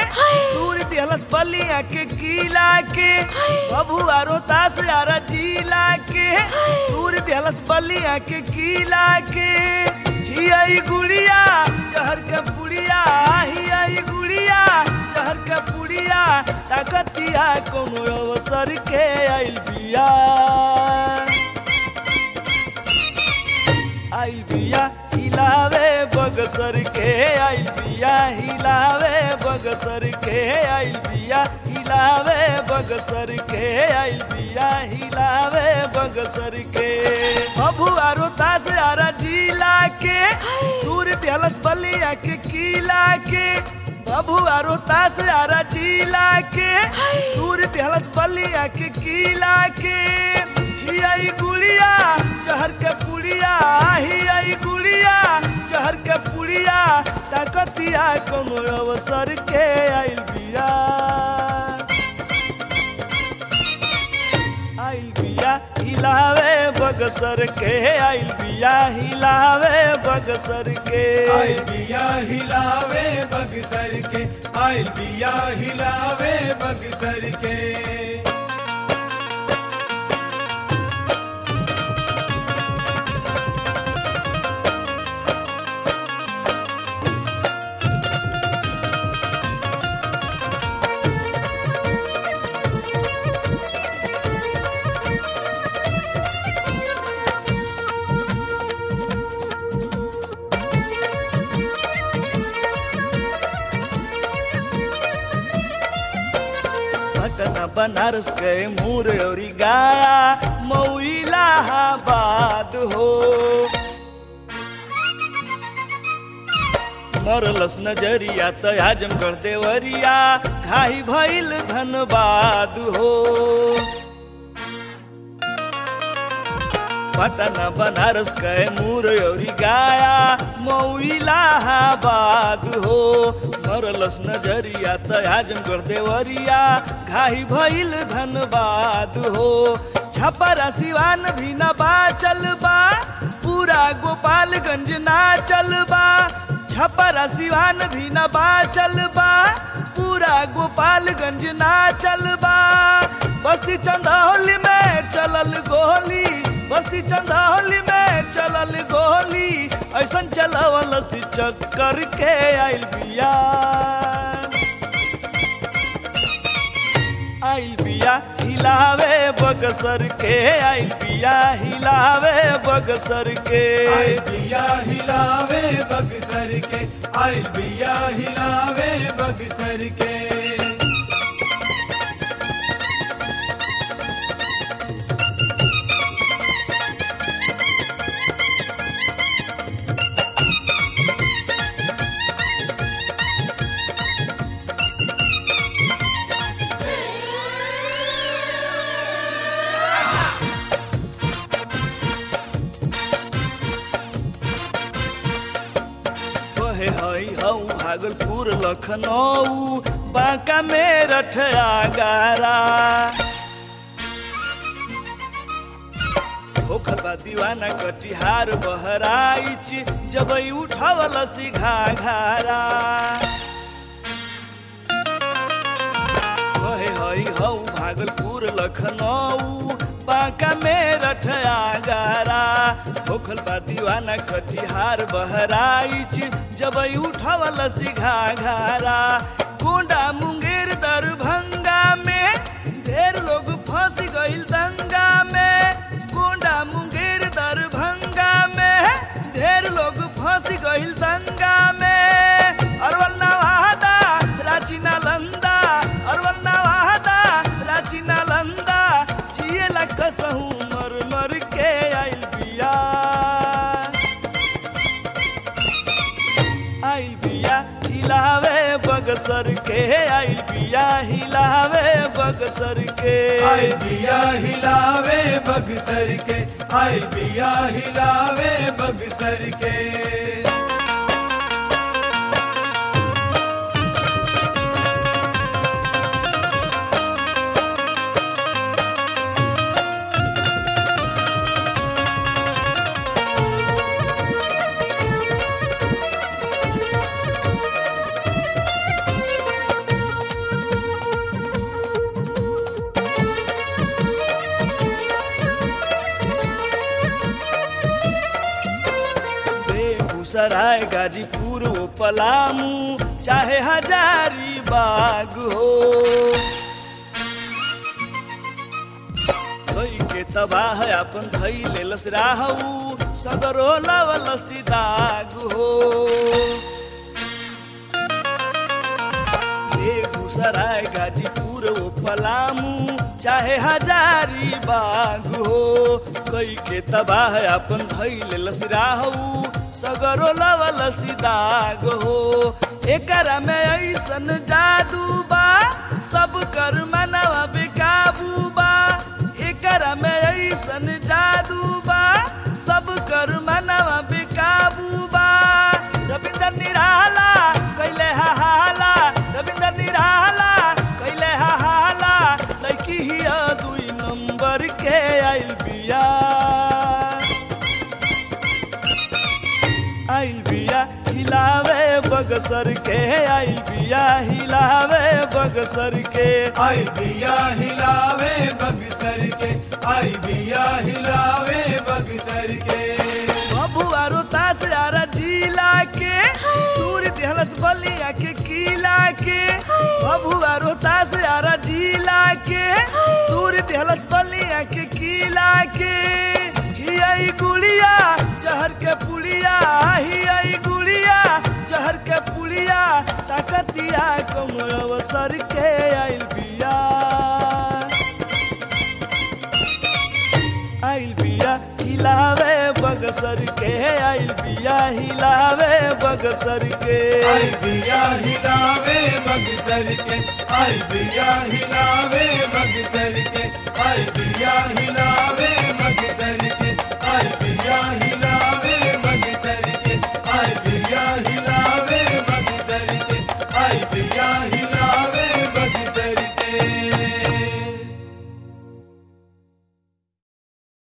दूर दिहलस बलिया के किला के बबुआ रोतास यारा जिला के दूर दिहलस बलिया के किला के हिया ई गुड़िया जहर के पुड़िया हिया ई गुड़िया जहर के पुड़िया ताकतिया कोनो अवसर के आइल बिया आइल बिया हिलावे बगसर के आइल बिया हिलावे बगसर के आइल बिया हिलावे बगसर के आइल बिया हिलावे बगसर के बबुआ रोतास आरा जिला के दूर दिहलस बलिया के किला के बबुआ रोतास आरा जिला के दूर दिहलस बलिया के किला के हिया ई गुड़िया चहर के पुड़िया हिया ई गुड़िया चहर के पुड़िया ताकतिया कोनो अवसर के आइल बिया आइल बिया हिलावे बगसर के आइल बिया हिलावे बगसर के आइल बिया हिलावे बगसर के आइल बिया हिलावे बगसर के पटना बनारस के मूर और गाया मऊ इलाहाबाद हो मरलस नजरिया त आजमगढ़ देवरिया घाई भइल धनबाद हो पटना बनारस कैमूर और गाया मऊ इलाहाबाद हो मरलस नजरिया त आजमगढ़ देवरिया घाही भइल धनबाद हो छपरा सिवान भी न बाचल बा पूरा गोपालगंज ना चल बा छपरा सिवान भी न बाचल बा पूरा गोपालगंज ना चल बा बस्ती चंदौली में चलल गोली बस्ती चंदौली में चलल गोली ऐसन चलवल सी चक्कर के आइल बिया आइल बिया हिलावे बगसर के आइल बिया हिलावे बगसर के आइल बिया हिलावे बगसर के आइल बिया हिलावे बगसर के कहे हई हऊ भागलपुर लखनऊ बांका मेरठ आगारा होखल बा दीवाना कटिहार बहराइच जब उठवल सी घाघारा कहे हई हऊ भागलपुर लखनऊ बांका मेरठ आगारा होखल बा दीवाना कटिहार बहराइच जब उठवल सी घाघारा गोंडा मुंगेर दरभंगा में ढेर लोग फंस गइल दंगा में गोंडा मुंगेर दरभंगा में ढेर लोग फंस गइल दंगा में अरवल नवादा रांची नालंदा अरवल नवादा रांची नालंदा जिए कसहू मर मर के आइल बिया आइल बिया हिलावे बगसर के आइल बिया हिलावे बगसर के आइल बिया हिलावे बगसर के आइल बिया हिलावे बगसर के बेगूसराय गाजीपुर वो पलामू चाहे हजारी बाग हो धोई के तबाह अपन धई लेलस राहू सगरो लवलस दाग हो बेगूसराय गाजीपुर वो पलामू चाहे हजारी बाग हो कई के तबाह अपन धई लेलस राहू सगरो लवलस दाग हो एकरा में ऐसन जादू बा सब कर मनवा बेकाबू बा एकरा में ऐसन जादू बा सब कर मनवा बेकाबू बा रविंदर निराला कैले हा हाला रविंदर निराला कैले हा हाला लड़की हिया दुई नंबर के आइल बिया आइल बिया हिलावे बगसर के आइल बिया हिलावे बगसर के आई बिया हिलावे बगसर के आई बिया हिलावे बगसर के बबुआ रोतास यारा जिला के दूर दिहलस बलिया के किला के बबुआ रोतास यारा जिला के दूर दिहलस बलिया के किला के हियाई गुड़िया जहर के पुलिया हियाई गुड़िया जहर के पुलिया ताकतिया कमर अवसर के आइल बिया आइल बिया हिलावे बगसर के आइल बिया हिलावे बगसर के आई बिया हिलावे बगसर के आई बिया हिलावे बगसर के आई बिया हिलावे